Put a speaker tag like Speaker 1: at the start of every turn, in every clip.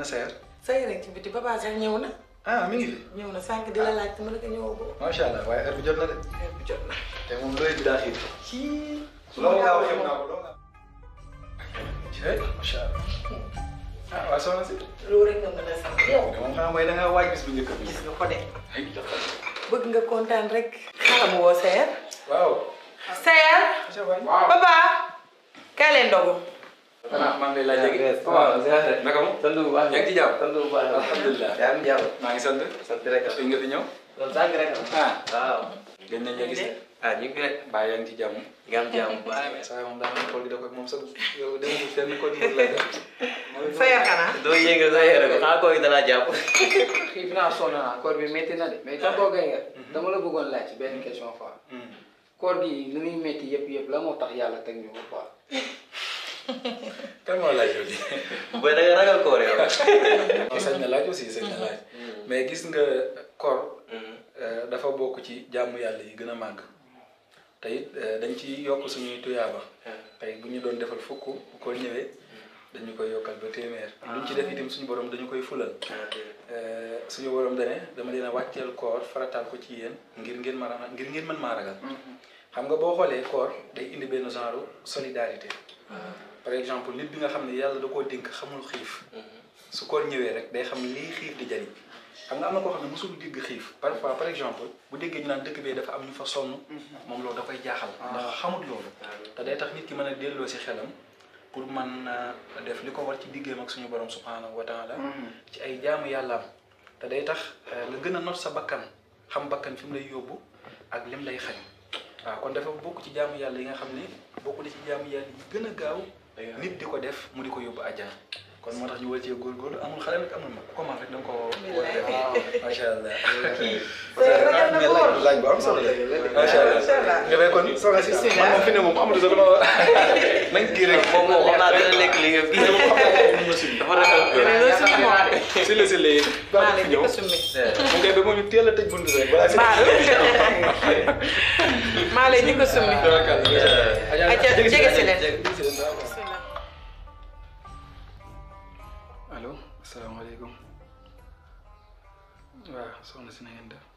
Speaker 1: ana Seer
Speaker 2: say rek ci biti papa sax ñëw na
Speaker 1: ah mi ngi fi
Speaker 2: ñëw na sànq di la laaj te ma ne ko ñëwoo boobu
Speaker 1: macha allah waaye heure bi jot na de
Speaker 2: heure bi jot na
Speaker 1: te moom looy bi daa xiir
Speaker 2: ci
Speaker 1: loolu nga wax yëpp naa ko loolu nga cey macha allah ah waa soxna si
Speaker 2: loolu rek nga mën a sant yow
Speaker 1: moom xam mooy da nga waaj bis bu njëkk bi
Speaker 2: gis nga ko de
Speaker 1: ay joxal
Speaker 2: bëgg nga kontaan rek xalam woo Seer
Speaker 1: waaw
Speaker 2: Seer
Speaker 1: macha allah
Speaker 2: papa kaay leen ndogu
Speaker 1: ah maa ngi lay laaj léegi
Speaker 3: waaw ziare.
Speaker 1: naka mu
Speaker 3: sant bu baax
Speaker 1: yaa ngi ci jàmm
Speaker 3: sant bu baax
Speaker 1: alhamdulilah
Speaker 3: yaa ngi jàmm
Speaker 1: maa ngi sant
Speaker 3: sant rek
Speaker 1: fi nga fi ñëw
Speaker 3: loolu sànq rek
Speaker 1: ah
Speaker 3: waaw
Speaker 1: gën nañ la gis de
Speaker 3: ah ñu ngi rek
Speaker 1: baa yaa ngi ci jàmm
Speaker 3: nga am jàmm bu baax
Speaker 1: saa moom daa mel kool gi da koy moom sax yow da nga fenn kool gi la def
Speaker 2: Seer xanaa
Speaker 3: doo yëngal sa yére ko xanaa koo gi danaa jàpp
Speaker 4: xiif naa sonn naa koor bi métti na de mais tonton Gaye nga dama la bëggoon laaj ci benn question fois koor gi li muy métti yëpp yëpp la moo tax yàlla teg ñu ko quoi
Speaker 1: kan moo laaj yow di
Speaker 3: booy da nga ragal koor yow
Speaker 1: sañ na laaj aussi sañ na laaj mais gis nga koor dafa bokk ci jàmm yàlla yi gën a màgg te it dañ ci yokk suñuy tuyaaba tey bu ñu doon defal fukk bu ko ñëwee dañu koy yokkal ba téeméer luñ ci def itam suñu borom dañu koy fulal suñu borom dane dama leen a wàcceel koor farataal ko ci yéen ngir ngeen mën a ngir ngeen mën maa ragal xam nga boo xoolee koor day indi benn genre solidarité par exemple nit bi nga xam ne yàlla da koo dénk xamul xiif su koor ñëwee rek day xam lii xiif di jariñ xam nga am na koo xam ne mosul dégg xiif parfois par exemple bu déggee ñu naan dëkk bee dafa am ñu fa sonn moom loolu da koy jaaxal ndax xamut loolu te day tax nit ki mën a delloo si xelam pour man def li ko war ci diggeem ak suñu borom subhanahu wa taala ci ay jaamu yàllaam te day tax nga gën a not sa bakkan xam bakkan fi mu lay yóbbu ak lim lay xañ waaw kon dafa bokk ci jaamu yàlla yi nga xam ne bokk na ci jaamu yàlla yi gën a gaaw nit di ko def mu di ko yóbbu àjjana kon moo tax ñu war cee góorgóorlu amul xale nag amul mag comment rek da nga ko war a def macha allah
Speaker 2: Seer ragal na ko woon
Speaker 1: laaj bu am solo la macha allah nga fay kon soxna si man moom fi ne moom amul sax loo nañ kii rek
Speaker 3: moom moom xam naa dina lekk li nga kii dafa ragal koor
Speaker 1: si la si léegi baax
Speaker 2: maa
Speaker 1: na fi
Speaker 2: leen di
Speaker 1: ñëw
Speaker 2: ko summi
Speaker 1: mu ngay ba moom ñu teel a tëj bunt rek balaa si
Speaker 2: maa leen di ko summi Aja, jege si leen.
Speaker 1: allo asalaamaaleykum waaw soxna si na ngeen def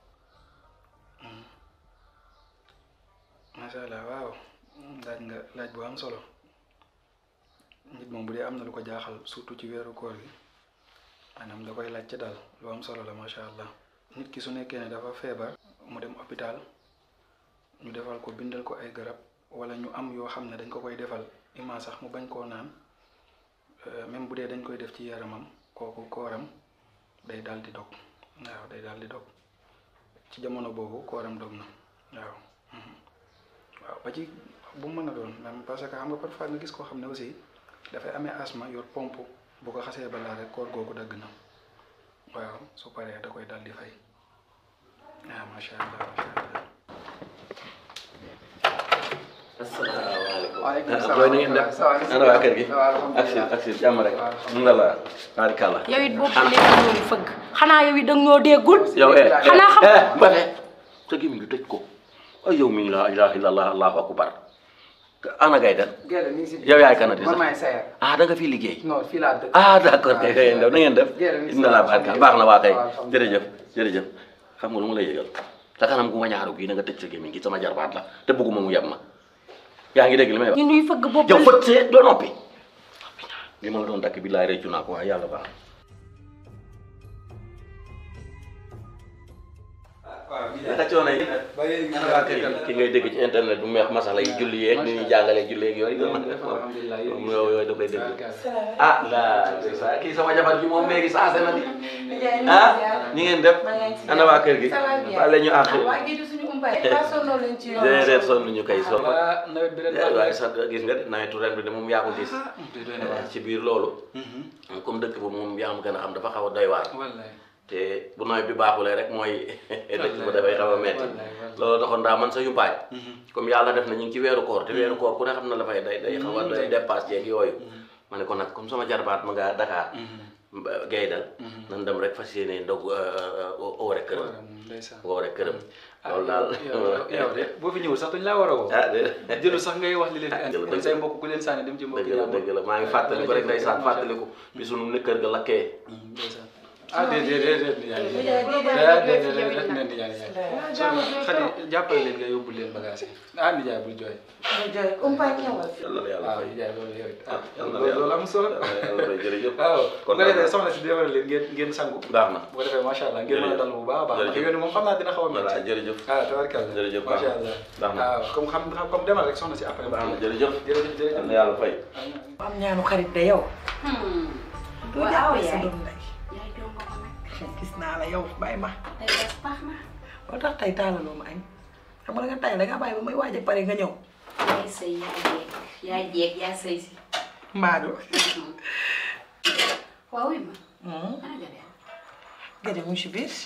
Speaker 1: macha allah waaw laaj nga laaj bu am solo nit moom bu dee am na lu ko jaaxal surtout ci weeru koor gi maanaam da koy laaj ci daal lu am solo la macha allah nit ki su nekkee ne dafa feebar mu dem hôpital ñu defal ko bindal ko ay garab wala ñu am yoo xam ne dañ ko koy defal ima sax mu bañ koo naan même bu dee dañ koy def ci yaramam kooku kooram day daal di dog waaw day daal di dog ci jamono boobu kooram dog na waaw waaw ba ci bu mu mën a doon même parce que xam nga parfois nga gis koo xam ne aussi dafay amee asma yor pompe bu ko xasee balaa rek koor googu dagg na waaw su paree da koy daal di fay waaw macha allah macha allah.
Speaker 3: asalaamaaleykum.
Speaker 4: waaleykum
Speaker 3: ah
Speaker 4: salaam
Speaker 3: booy na ngeen def
Speaker 4: ça va,
Speaker 3: ana waa kër gi.
Speaker 4: ça va, alhamdulilah.
Speaker 3: ak si ak si jàmm rek. mu nga la barikàlla.
Speaker 5: yow it boobu ba léegi ñoo fëgg xanaa yow it da ñoo déggul
Speaker 3: yow eh
Speaker 5: xanaa xam
Speaker 3: eh Mbacke sa gémmiñ gi tëj ko ay yow mi la ilaha illallah allahu akbar ana gay den
Speaker 4: Gerte mi ngi si
Speaker 3: yow yaay kanati
Speaker 4: man
Speaker 3: sax
Speaker 4: maay Seer
Speaker 3: ah da nga fi liggéey
Speaker 4: non fii laa dëkk
Speaker 3: ah d'accord kay kay na ngeen def
Speaker 4: Gerte mi ngi si
Speaker 3: inna la barka baax na waa kay
Speaker 4: waaw, alhamdulilah.
Speaker 3: jërëjëf jërëjëf xam nga lu ma lay yëgal sa kanam gu ma ñaaru gii na nga tëj sa gémmiñ gi sama jarbaat la te bëgguma mu yeb ma yaa ngi dégg li may wax
Speaker 5: ñu ñuy fëgg boobu
Speaker 3: yow fët see doo noppi li ma la doon dakk bi laay réccu naa ko waaye yàlla baax naka coono yi ki ngay dégg ci internet bu meex masala yi julli yeeg ni ñuy jàngalee julli yeeg yooyu
Speaker 4: alhamdulilah
Speaker 3: moom yooyu yooyu da koy dégg ah la kii sama jabar ji moom léegi saase na di ah ñi ngeen def ana waa kër gi wala ñu àq
Speaker 2: waa gi du suñu umpaay ba sonnoo leen ci yoon
Speaker 3: déedéet sonn ñu koy sonn
Speaker 1: waa nawet bi ren
Speaker 3: waaye sax gis nga de nawetu ren bi de moom yaa ko gis ci biir loolu comme dëkk ba moom yaa ma gën a xam dafa xaw a doy waar
Speaker 1: wallaay
Speaker 3: te bu nawet bi baaxulee rek mooy dëkk ba dafay xaw a metti
Speaker 1: wallaay wallaay.
Speaker 3: loolu taxoon daa man sa yumpaay comme yàlla def na ñu ngi ci weeru koor te weeru koor ku ne xam na dafay day day xaw a day dépasse yeeg yooyu ma ne ko nag comme sama jarbaat ma nga Dakar gaydal nan dem rek fas yéene ndog oo rek këram
Speaker 1: ndeysaan
Speaker 3: oo rek këram loolu daal
Speaker 1: yow yow de boo fi ñëwul sax duñ laa war a woo
Speaker 3: ah de
Speaker 1: jëlu sax ngay wax li leen fi
Speaker 3: Ah,
Speaker 1: indi
Speaker 3: jëlu
Speaker 1: kon say mbokk ku leen sànni dem ci mbokk
Speaker 3: dëgg la dëgg la maa ngi fàttaliku rek ndeysaan fàttaliku bi sunu ne kër ga lakkee
Speaker 1: ndeysaan ah déedéet déedéet déedéet déedéet déedéet nen nijaay nijaay xadi jàppale leen nga yóbbu leen bagage yi ah nijaay bul jooy
Speaker 3: yàlla na yàlla
Speaker 1: waaw
Speaker 3: fay
Speaker 1: nijaay loolu yow it ah
Speaker 3: yàlla na
Speaker 1: loolu am solo
Speaker 3: yàlla fay jërëjëf
Speaker 1: waaw bu ko
Speaker 3: kontaan
Speaker 1: defee
Speaker 3: naa.
Speaker 1: soxna si defaral leen ngeen ngeen sangu
Speaker 3: baax na
Speaker 1: bu ko defee macha allah ngeen mën a dal bu baax a baax
Speaker 3: Jërëjëf.
Speaker 1: ndax yoon moom xam naa dina xaw a
Speaker 3: voilà
Speaker 1: métti
Speaker 3: jërëjëf
Speaker 1: ah tabarkalla
Speaker 3: Jërëjëf, baax
Speaker 1: macha
Speaker 3: na.
Speaker 1: allah
Speaker 3: Baax na.
Speaker 1: waaw comme xam xam comme demal rek soxna si après
Speaker 3: baax na jërëjëf
Speaker 1: jërëjëf jërëjëf
Speaker 3: yàlla na yàlla fay
Speaker 5: am ñaanu xarit de yow. doo
Speaker 2: waaw
Speaker 5: jàppale sa
Speaker 2: yaay.
Speaker 5: doom nday
Speaker 2: yaay jongo ko nag
Speaker 5: gis naa la yow bàyyi ma.
Speaker 2: tey bés baax na
Speaker 5: moo tax tey taalaloo ma añ xam nga nga tay da nga bàyyi ba may waaj a pare nga ñëw.
Speaker 2: yaay sëy yaay jeeg yaay jeeg yaa sëy si
Speaker 5: Maadu.
Speaker 2: waaw wi ma ana nga dem
Speaker 5: Gade mu ngi si biir.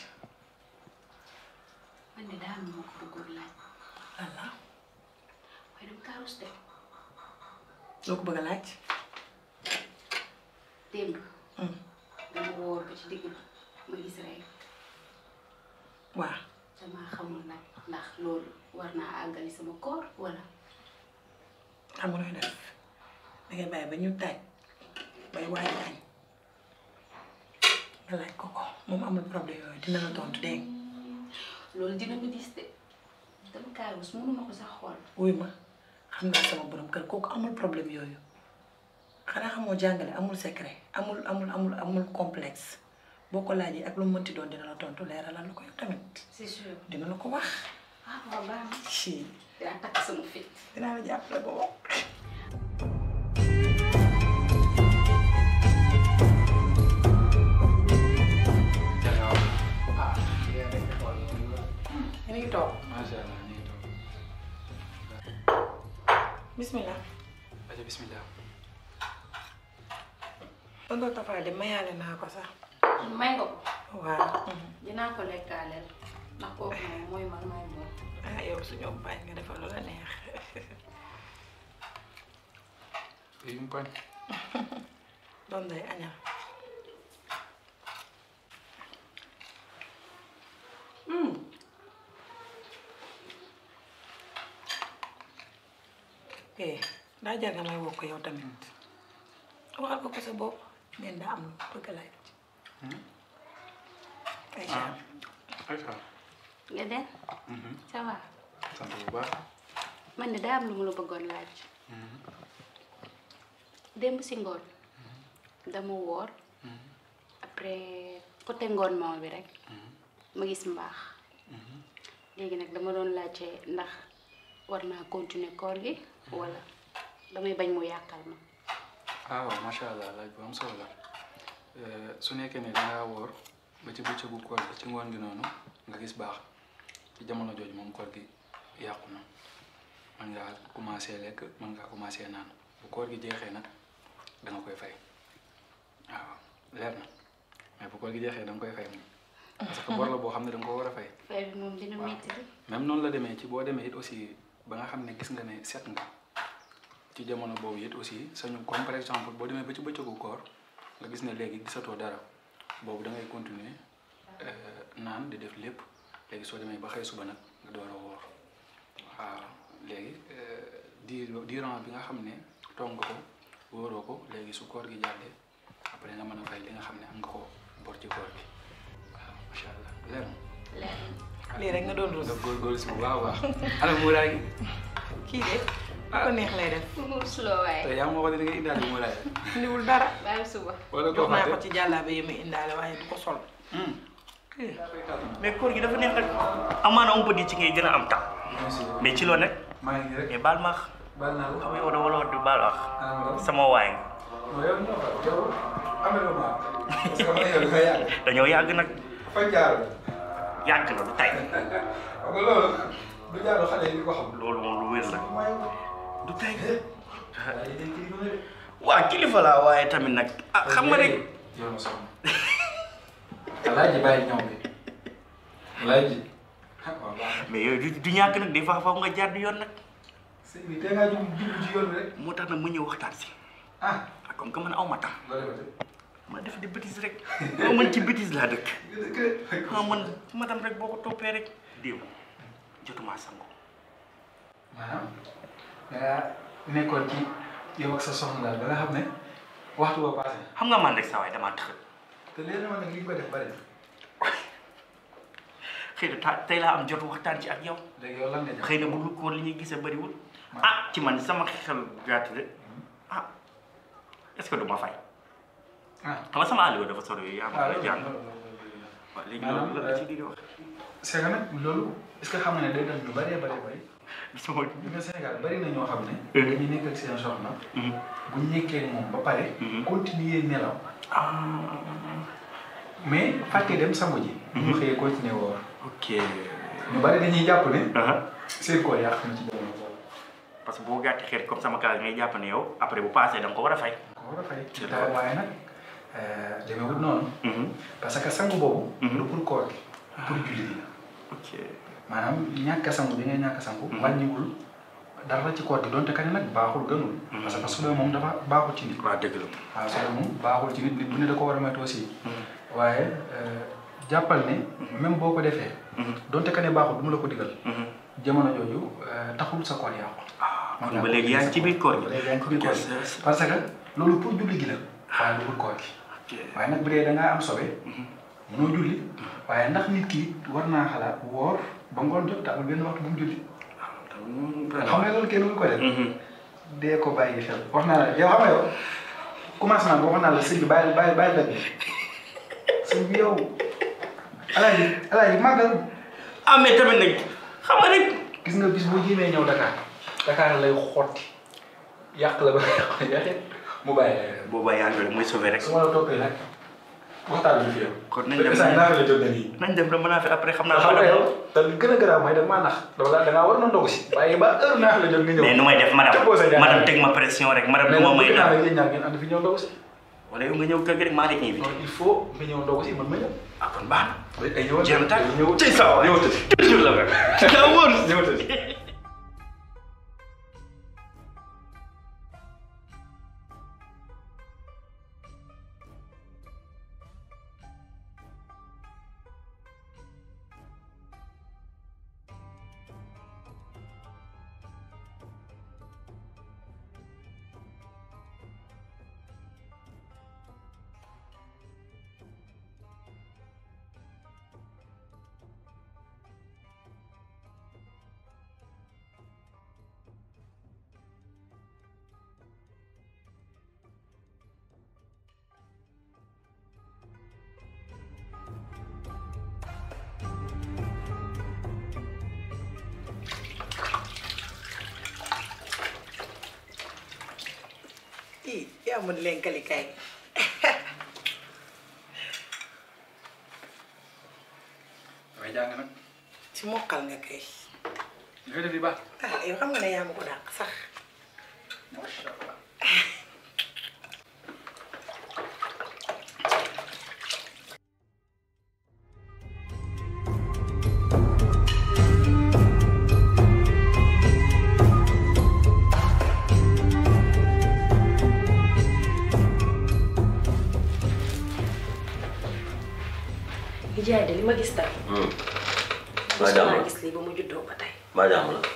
Speaker 2: man de daa am lu ma ko bëggoon laaj
Speaker 5: voilà
Speaker 2: waaye dama kaa rus de
Speaker 5: loo ko bëgg a laaj.
Speaker 2: démb
Speaker 5: Hmm.
Speaker 2: dama wóor ba ci digg ba ma gis rek
Speaker 5: waaw
Speaker 2: dama xamul nag ndax loolu war naa àggali sama koor wala
Speaker 5: xam nga nooy def da ngay bàyyi ba ñu taaj bay waaj a añ nga laaj ko ko moom amul problème yooyu dina la tontu dégg nga.
Speaker 2: loolu dina ma gis de dama kaa rus mënuma ko sax xool
Speaker 5: wuy ma xam naa sama borom kër kooku amul problème yooyu xanaa xamoo jàngale amul secret amul amul amul amul complexe boo ko laajee ak lu mu mënti doon dina la tontu leeralal la ko yow tamit
Speaker 2: c'est sûr
Speaker 5: dina la ko wax
Speaker 2: ah waaw baax na
Speaker 5: si
Speaker 2: dinaa takk sama fit
Speaker 5: dinaa la jàppale ba wax
Speaker 1: ah yéen a ngi xool
Speaker 5: yéen a ngi toog
Speaker 1: macha allah ñu ngi toog
Speaker 5: bismillah
Speaker 1: aja bismillah
Speaker 5: tonton Tafa de mayaale naa ko sax
Speaker 2: may nga ko
Speaker 5: waaw
Speaker 2: dinaa ko lekkaaleel ndax kooku moom mooy man mooy moom
Speaker 5: ah yow suñu bañ nga defal lu la neex
Speaker 1: yi mu pañ
Speaker 5: doon day añal eh daa jar nga may woo ko yow tamit waxal ko ko sa bopp neen daa am lu bëgg a laaj Aïcha
Speaker 1: ayca
Speaker 2: nga den ça va
Speaker 1: sant bu baax
Speaker 2: man de daa am lu mu la bëggoon laaj démb si ngoon dama woor après côté ngoon moom bi rek ma gis mbaax léegi nag dama doon laajte ndax war naa continuer koor gi wala damay bañ mu yàqal ma
Speaker 1: ah waaw macha allah laaj bu am solo la Eh, su nekkee ne dangaa woor ba ci bëccëgu koor gi ci ngoon gi noonu nga gis baax ci jamono jooju moom koor gi yàqu na mën ngaa commencé lekk mën ngaa commencé naan bu koor gi jeexee nag da nga koy fay waaw leer na mais bu koor gi jeexee da nga koy fay moom parce que bor la boo xam ne da nga ko war a fay
Speaker 2: fay bi moom dina métti de
Speaker 1: même noonu la demee ci boo demee it aussi ba nga xam ne gis nga ne set nga ci jamono boobu it aussi sañu comme par exemple boo demee ba ci bëccëgu koor nga gis ne léegi gisatoo dara boobu da ngay continuer euh, naan di def lépp léegi soo demee ba xëy suba nag nga door a woor waaw léegi euh, di durant bi nga xam ne toog nga ko wóoroo ko léegi su koor gi jàllee après nga mën a fay li nga xam ne am nga ko bor ci koor gi waaw macha allah leer na
Speaker 2: leer
Speaker 5: lii rek nga doon rus
Speaker 1: nga góorgóorlu si bu baax a baax ana muuraay gi
Speaker 5: kii de lu ko neex lay def
Speaker 2: na mu suloo waaye
Speaker 1: te yaa ma waxoon ne da ngay indaale muuraay
Speaker 5: indiwul dara
Speaker 2: bàyyi suba
Speaker 1: wala
Speaker 5: jox
Speaker 1: koo
Speaker 5: naa ko
Speaker 1: fàtte
Speaker 5: ci jàllaabe yi muy indaale waaye du ko sol
Speaker 1: Hmm.
Speaker 6: mais koor gi dafa neex rek amaana on peut dire ci ngay gën a am temps
Speaker 1: merci
Speaker 6: mais ci loo nekk
Speaker 1: maa ngi nii rek
Speaker 6: mais baal ma ax
Speaker 1: baal naa la
Speaker 6: xam nga yow da wala du baal ax
Speaker 1: ah ma doon
Speaker 6: sama waay nga
Speaker 1: non yow ñoo xam yow amee ma parce que man yow dafa yàgg
Speaker 6: dañoo yàgg nag
Speaker 1: fa jaar
Speaker 6: yàgg na du tay
Speaker 1: xam nga loolu du jaaru xale yi di ko xam
Speaker 6: loolu moom lu wér la
Speaker 1: may
Speaker 6: du tay
Speaker 1: waaye day kii ba
Speaker 6: waa kilifa laa waaye tamit nag ah xam nga rek
Speaker 1: yow ma soxna alaaji bàyyi ñëw bi alaaji ah waaw baax na
Speaker 6: mais yooyu du du ñàkk nag des fois faaw nga jaar di yoon nag
Speaker 1: sëñ bi tey ngaa jub jublu ci yoon bi rek
Speaker 6: moo tax nag ma ñëw waxtaan si
Speaker 1: ah
Speaker 6: ah comme que man aw ma temps
Speaker 1: loo defati
Speaker 6: ma def di bêtise rek yow man ci bêtise laa dëkk ah man madame rek boo ko toppee rek démb jotuma sango
Speaker 1: maanaam dangaa nekkoon ci yow ak sa soxna daal ba nga xam ne waxtu ba passé
Speaker 6: xam nga man rek saa waay damaa tax
Speaker 1: te léegi nag li nga ko def bari na
Speaker 6: xëy na ta tey laa am jot waxtaan ci ak yow
Speaker 1: léegi yow lan nga def
Speaker 6: xëy na bu dul koor li ñuy gisee bëriwul ah ci man sama xel gàtt de ah est ce que du ma fay
Speaker 1: ah
Speaker 6: xam nga sama àll ba dafa sori yooyu yaa ma koy jàng waaw léegi loolu lan la ci di wax
Speaker 1: c'est que nag loolu est-ce que xam nga ne day dem lu bëree bëri bëri
Speaker 6: sama
Speaker 1: bi nga Sénégal bëri na ñoo xam ne dañuy nekk ak seen soxna bu ñu nekkee ak moom ba pare continuer nelaw mais fàtte dem sangu ji ñu xëyee continuer woor
Speaker 6: ok
Speaker 1: ñu bëri dañuy jàpp ne
Speaker 6: aha
Speaker 1: seen koor yàq na ci jamono boobu
Speaker 6: parce que boo gàtti xeet comme sama cas ngay jàpp ne yow après bu passé da nga ko war a fay
Speaker 1: ko war a fay
Speaker 6: C'est
Speaker 1: te
Speaker 6: vrai.
Speaker 1: waaye nag demeewut noonu parce que sangu boobu du pour koor gi pour julli gi la
Speaker 6: ok
Speaker 1: maanaam ñàkk a sangu bi ngay ñàkk a sangu wàññiwul dara ci koor gi donte ka ne nag baaxul gënul parce que su dee moom dafa baaxul ci nit
Speaker 6: waaw dëgg la
Speaker 1: waaw su dee moom baaxul ci nit nit bu ne da ko war a moytu aussi waaye jàppal ne même boo ko defee donte ka ne baaxul du mu la ko digal jamono jooju taxul sa koor yàqu
Speaker 6: kon ba léegi yaa ngi ci biir koor gi
Speaker 1: ba léegi yaa ngi ci biir koor gi parce que loolu pour julli gi la waaye du pour koor gi
Speaker 6: ok
Speaker 1: waaye nag bu dee da ngaa am sobe mënoo julli waaye ndax nit ki war naa xalaat woor ba ngoon jot te amul benn waxtu bu mu julli xam nga loolu kenn du ko def dee ko bàyyi xel wax naa la yow xam nga yow commencement bi wax naa la sëñ bi bàyyi bàyyi bàyyi dagg sëñ bi yow alaaji alaaji màggal
Speaker 6: ah mais tamit nag xam nga rek
Speaker 1: gis nga bis boo jéemee ñëw Dakar Dakar lay xotti yàq la ba nga yaxit mu bàyyi la yow.
Speaker 6: booba yaa ngi mooy sauvé rek
Speaker 1: su ma la toppee nag waxtaan bi fi yow.
Speaker 6: kon nañ dem
Speaker 1: saa naa la jot na nii.
Speaker 6: nañ dem dama naa fi après xam naa
Speaker 1: xam nga
Speaker 6: madame
Speaker 1: yow te li gën a garaaw mooy da nga maa nax dama la da ngaa war na ndogu si. waaye ba heure naa la jot nga ñëw.
Speaker 6: mais nu may def madame
Speaker 1: Tëbboo sa jaay.
Speaker 6: madame teg ma pression rek madame
Speaker 1: mais
Speaker 6: du ma
Speaker 1: nag
Speaker 6: may
Speaker 1: bëgg naa
Speaker 6: dara
Speaker 1: la yéen ñaar ngeen ànd fi ñëw ndogu si.
Speaker 6: wala yow nga ñëw kër gi rek maa lay invité
Speaker 1: donc il faut nga ñëw ndogu si man ma ñëw.
Speaker 6: ah kon baax na
Speaker 1: ay ñëwal
Speaker 6: jéem tàkk
Speaker 1: ñëwal
Speaker 6: ci sa waay
Speaker 1: ñëwal
Speaker 6: toujours la rek daa wóor
Speaker 1: ñëwal
Speaker 5: ii yaa mën lenkali kay
Speaker 1: waaye jàng nag
Speaker 5: ci mokkal nga kay
Speaker 1: li nga def di baax.
Speaker 5: ah yow xam nga ne yaa ma ko dàq sax
Speaker 1: macha allah.
Speaker 2: Nijaay de li ma gis tey.
Speaker 3: maa jàmm la
Speaker 2: maa gis lii ba mu juddoo ba tey.
Speaker 3: maa jàmm la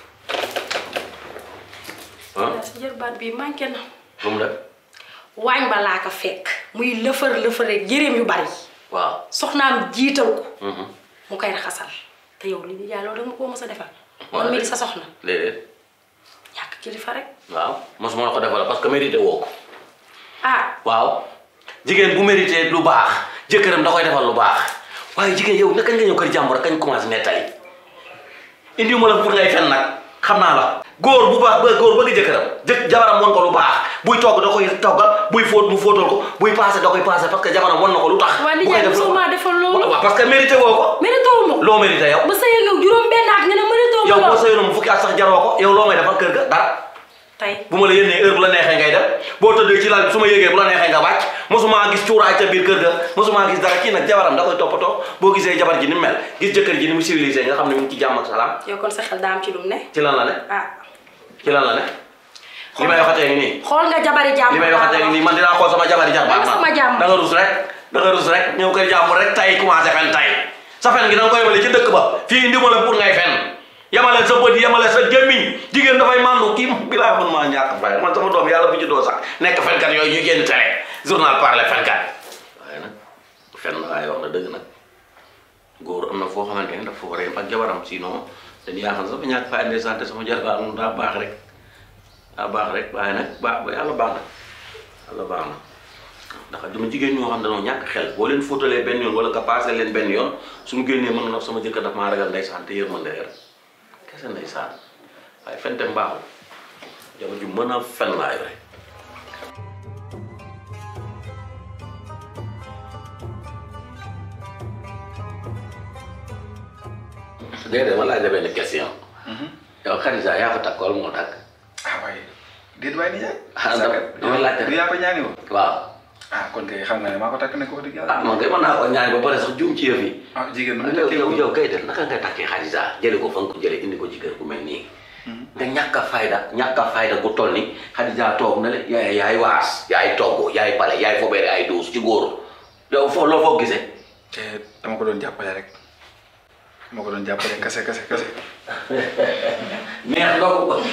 Speaker 3: ah
Speaker 2: yaa sa jërbaat bi manqué na.
Speaker 3: lu mu def
Speaker 2: waañ ba laa ko fekk. muy lëfër lëfëreeg yëreem yu bari.
Speaker 3: waaw
Speaker 2: soxnaam jiital ko.
Speaker 3: mhm.
Speaker 2: mu koy raxasal. te yow li nijaay loolu danga koo mës a defal.
Speaker 3: Waaw.
Speaker 2: man mii di sa soxna.
Speaker 3: léeg-léeg
Speaker 2: ñàkk kilifa rek.
Speaker 3: waaw mosuma la ko defal parce que mérité woo ko
Speaker 2: ah
Speaker 3: waaw jigéen bu mérité lu baax jëkkëram da koy defal lu baax waaye jigéen yow naka nga ñëw kër jàmbur kañ commencé nettali indi ma la pour ngay fen nag xam naa la góor bu baax ba góor bëgg jëkkëram jëkk jabaram won ko lu baax buy togg da koy toggal buy fóot mu fóotal ko buy passé da koy passé parce que jabaram won na ko lu tax
Speaker 2: waa
Speaker 3: bu koy
Speaker 2: nijaay
Speaker 3: def
Speaker 2: mosoo maa defal loolu.
Speaker 3: waaw parce que mérité woo ko
Speaker 2: mérité wu ma ko.
Speaker 3: loo mérité yow
Speaker 2: ba sëy nga juróom benn at nga ne mérité wu ma
Speaker 3: yow boo
Speaker 2: loolu.
Speaker 3: sëyoon mu fukki at sax jaroo ko yow loo may defal kër ga dara
Speaker 2: tey
Speaker 3: bu ma la yénnee heure bu la neexee ngay def boo tëddee ci lal bi su ma yégee bu la neexee nga wàcc mosuma gis cuuraay ca biir kër ga mosuma gis dara kii nag jabaram da koy toppatoo boo gisee jabar ji ni mu mel gis jëkkër ji ni mu civilisé nga xam ne mu ngi ci jàmm ak salaam
Speaker 2: yow kon sa xel daa am ci lu mu ne.
Speaker 3: ci lan la ne
Speaker 2: ah
Speaker 3: ci lan la ne li may waxatee ngi nii
Speaker 5: xool nga jabari jàmm
Speaker 3: li may waxatee ngi nii man dinaa xool sama jabari jàmm
Speaker 5: Danga sama jàmm.
Speaker 3: da nga rus rek da nga rus rek ñëw kër jàmm rek tay commencé fen tay sa fen gi da nga koy yemale ci dëkk ba fii indi ma la pour ngay fen yemale sa bët yemale sa gémmiñ jigéen dafay mandu kii bi laa mën maa ñàkk fay man sama doom yàlla bu ci doo sax nekk fenkat yooyu ñuy génn télé journal parler fenkat waaye nag fen waaye wax na dëgg nag góor am na foo xamante ne dafa war a yem ak jabaram sinon dañu yaakaar sax ba ñàkk fa indi santé sama jarbaat moom daa baax rek daa baax rek waaye nag baax ba yàlla baax na yàlla baax na ndax dama jigéen ñoo xam dañoo ñàkk xel boo leen fóotalee benn yoon wala nga passé leen benn yoon suñu génnee mën na sama jëkkër daf maa ragal ndeysaan te yërmande rek kese ndeysaan waaye fente mbaaxul jabar ju mën a fen laa yore déedéet ma laaj la benn question yow Khadija yaa ko takk wala moo takk
Speaker 1: ah waaye déet waay nijaay.
Speaker 3: Ah, dama- dama laajte
Speaker 1: du yaa ko ñaani woon.
Speaker 3: waaw
Speaker 1: ah kon kay xam nga ne maa ko takk ne ko wax dëgg yàlla.
Speaker 3: ah man kay mën naa ko ñaan ba pare sax juum ci yëf yi
Speaker 1: ah jigéen ñi
Speaker 3: yow yow yow kay def naka nga takkee Khadija jële ko fa nga ko jële indi ko ci kër gu mel nii nga ñàkk a fayda ñàkk a fayda gu toll ni Khadija toog na le yaay yaay waas yaay togg yaay bale yaay fobeere ay duus ci góor yow foo loo foo gisee
Speaker 1: te dama ko doon jàppale rek dama ko doon jàppale kase kase kase.
Speaker 3: neex ndogu ko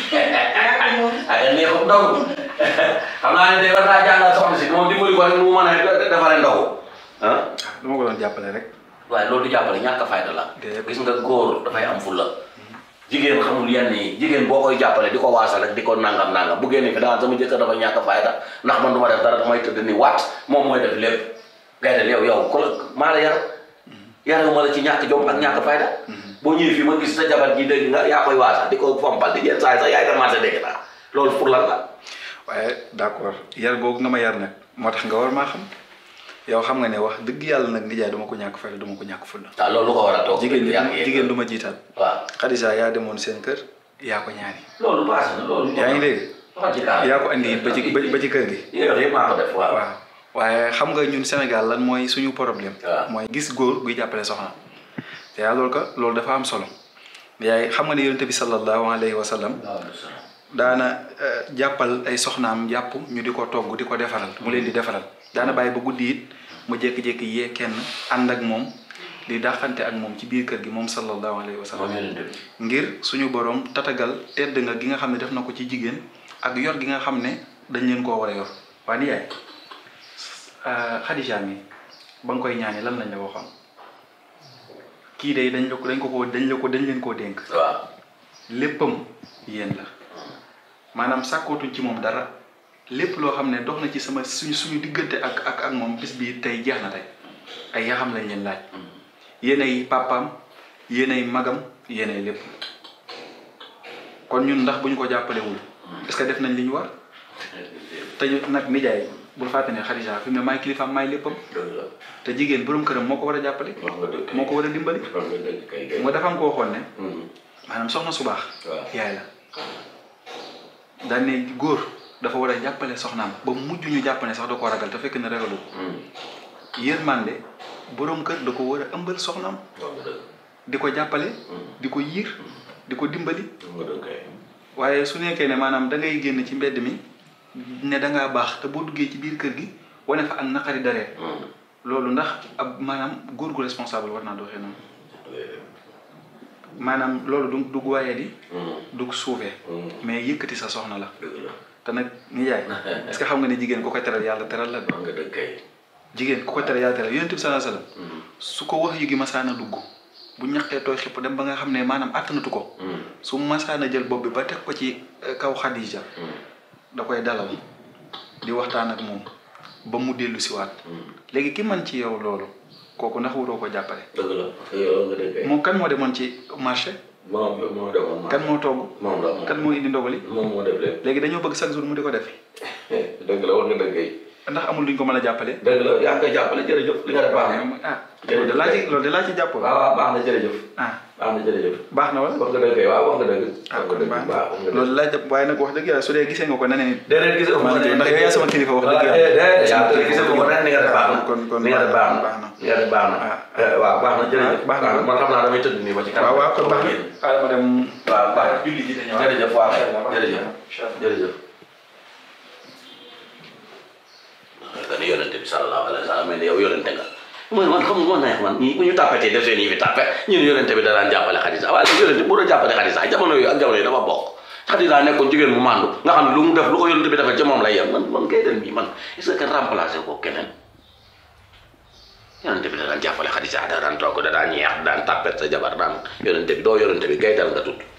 Speaker 3: ay neexut ndogu xam naa ne de war naa jàngal soxna si moom dimbali ko rek nu mu mën a defaree ndogu ah
Speaker 1: ah dama ko doon jàppale rek.
Speaker 3: waaye loolu du jàppale ñàkk a fayda la
Speaker 1: Déedéet.
Speaker 3: gis nga góor dafay am fulla jigéen xamul yenn yi jigéen boo koy jàppale di ko waasal rek di ko nangam nangam bu génnee fi daan sama jëkkër dafa ñàkk a fayda ndax man du ma def dara damay tëdd ni waat moom mooy def lépp ngay def yow yow ku la maa la yar yaruma la ci ñàkk jom ak ñàkk fayda boo ñëwee fii ma gis sa jabar ji dégg nga yaa koy waasal di ko fompal di yenn saa yi sax yaay commencé dégg naa loolu pour lan la
Speaker 1: waaye d'accord yar googu nga ma yar nag moo tax nga war maa xam yow xam nga ne wax dëgg yàlla nag nijaay duma ko ñàkk fayda duma ko ñàkk fulla
Speaker 3: waaw loolu lu ko war a toog
Speaker 1: jigéen
Speaker 3: yaa
Speaker 1: du
Speaker 3: ngi
Speaker 1: jigéen du ma jiital
Speaker 3: waaw
Speaker 1: Khadija yaa demoon seen kër yaa ko ñaani
Speaker 3: loolu passé na loolu
Speaker 1: yaa ngi dégg
Speaker 3: waxal ci kaar
Speaker 1: yaa ko andi ba ci ba ci kër gi
Speaker 3: yow yëpp maa ko def waaw
Speaker 1: waaw waaye xam nga ñun Sénégal lan mooy suñu problème
Speaker 3: waaw.
Speaker 1: mooy gis góor guy jàppale soxna te yaa loolu ko loolu dafa am solo yaay xam nga ne yonente bi sallallahu alayhi wa sallam daana eh, jàppal ay soxnaam jàpp ñu di ko togg di ko defaral mu leen di defaral daana bàyyi ba guddi it mu jékki-jékki yee kenn ànd ak moom di dàqante ak moom ci biir kër gi moom sallallahu alayhi wa sallam
Speaker 3: moom yonent bi
Speaker 1: ngir suñu borom tatagal tedd nga gi nga xam ne def na ko ci jigéen ak yor gi nga xam ne dañ leen koo war a yor waa ni yaay Khadija mi ba nga koy ñaani lan lañ la waxoon kii de dañ la ko dañ ko ko dañ la ko dañ leen koo dénk
Speaker 3: waaw
Speaker 1: léppam yéen la maanaam sàkkootuñ ci moom dara lépp loo xam ne dox na ci sama suñu suñu diggante ak ak ak moom bis bi tey jeex na tey ay yaxam lañ leen laaj yéenay papaam yéenay magam yéenay lépp kon ñun ndax bu ñu ko jàppalewul est-ce que def nañ li ñu war te ñu nag nijaay bul fàtte ne Khadija fi mu ne maay kilifaam maay léppam
Speaker 3: dëgg la
Speaker 1: te jigéen borom këram moo ko war a jàppale
Speaker 3: wax nga dëgg
Speaker 1: moo ko war a dimbali
Speaker 3: wax nga dëgg kay kay
Speaker 1: moo dafa am ko waxoon ne
Speaker 3: Mhm.
Speaker 1: maanaam soxna su baax
Speaker 3: waaw
Speaker 1: yaay la daan ne góor dafa war a jàppale soxnaam ba mujj ñu jàpp ne sax da ko ragal te fekk ne ragalu ko
Speaker 3: Mhm.
Speaker 1: yërmande borom kër da ko war a ëmbal soxnaam
Speaker 3: wax nga dëgg
Speaker 1: di ko jàppale
Speaker 3: Mhm.
Speaker 1: di ko yiir di ko dimbali
Speaker 3: wax nga dëgg kay
Speaker 1: waaye su nekkee ne maanaam da ngay génn ci mbedd mi ne da ngaa baax te boo duggee ci biir kër gi wane fa ak naqari dareet
Speaker 3: Mhm.
Speaker 1: loolu ndax ab maanaam góor gu responsable war naa doxee noonu maanaam loolu du du waaye di
Speaker 3: Mhm.
Speaker 1: du suufee
Speaker 3: Mhm.
Speaker 1: mais yëkkati sa soxna la
Speaker 3: dëgg la
Speaker 1: te nag ni yaay est-ce que xam nga ne jigéen ku ko teral yàlla teral la de
Speaker 3: wax nga dëgg kay
Speaker 1: jigéen ku ko teral yàlla teral yonent bi sallallahu alayhi wasallam
Speaker 3: Mhm.
Speaker 1: su ko wax yu gi masaana dugg bu ñaqee tooy xipp dem ba nga xam ne maanaam àttanatu ko
Speaker 3: Mhm.
Speaker 1: su masaana jël bopp bi ba teg ko ci eh, kaw Xadija
Speaker 3: Mhm.
Speaker 1: da koy dalal di waxtaan ak moom ba mu dellu siwaat
Speaker 3: Mhm.
Speaker 1: léegi ki man ci yow loolu kooku ndax waroo ko jàppale
Speaker 3: dëgg la parce que yow nga dëgg kay
Speaker 1: moom kan moo demoon ci marché
Speaker 3: moom moo defoon
Speaker 1: kan moo togg
Speaker 3: moom la moom
Speaker 1: kan moo indi ndogali
Speaker 3: moom moo def lépp
Speaker 1: léegi dañoo bëgg chaque jour mu di ko def
Speaker 3: dëgg la wax nga dëgg kay
Speaker 1: ndax amul luñ ko mën a jàppale
Speaker 3: dëgg la yaa ngi koy jàppale jërëjëf li nga def baax na
Speaker 1: ah loolu de laa ci loolu de laa ci jàpp
Speaker 3: waaw waaw baax na jërëjëf
Speaker 1: ah
Speaker 3: baax na jërëjëf
Speaker 1: baax na wala
Speaker 3: wax nga dëgg kay waaw wax nga dëgg
Speaker 1: ah
Speaker 3: wax
Speaker 1: kon
Speaker 3: nga dëgg
Speaker 1: baax
Speaker 3: baax wax nga
Speaker 1: na
Speaker 3: dëgg
Speaker 1: loolu laa jàpp waaye nag wax dëgg yàlla su dee gisee nga ko neneen it
Speaker 3: déedéet gis nga
Speaker 1: maa ngi ndax yow yaa sama kilifa wax dëgg yàlla
Speaker 3: déedéet yaa ngi gis nga ko ren ni nga def baax na
Speaker 1: kon kon
Speaker 3: ni nga def baax na
Speaker 1: baax na
Speaker 3: ni nga def baax na
Speaker 1: Ah,
Speaker 3: waaw baax na jërëjëf
Speaker 1: baax na.
Speaker 3: man xam naa damay tëdd nii ba ci kanam
Speaker 1: waaw waaw kon baax na xaaral ma dem
Speaker 3: waaw baax na
Speaker 1: julli ji te ñëwaat
Speaker 3: jërëjëf waaw
Speaker 1: Incha allah, baax na.
Speaker 3: jërëjëf
Speaker 1: Incha allah.
Speaker 3: jërëjëf bi sallallahu alayhi wa sallam mais yow yonente nga man man xam nga neex man ñi bu ñu tàppatee def seen yi fi tàppe ñun yonente bi da daan jàppale Xadija waaye nag yonente bu doon jàppale Xadija jamono yooyu ak jamono yi dafa bokk Xadija nekkoon jigéen mu màndu nga xam ne lu mu def lu ko yonente bi defal ca moom lay yem man man kay den bi man est-ce que kenn remplacé ko keneen yonente bi da daan jàppale Xadija da daan toog da daan ñeex daan tàppet sa jabar daan yonente bi doo yonente bi gaydal nga tudd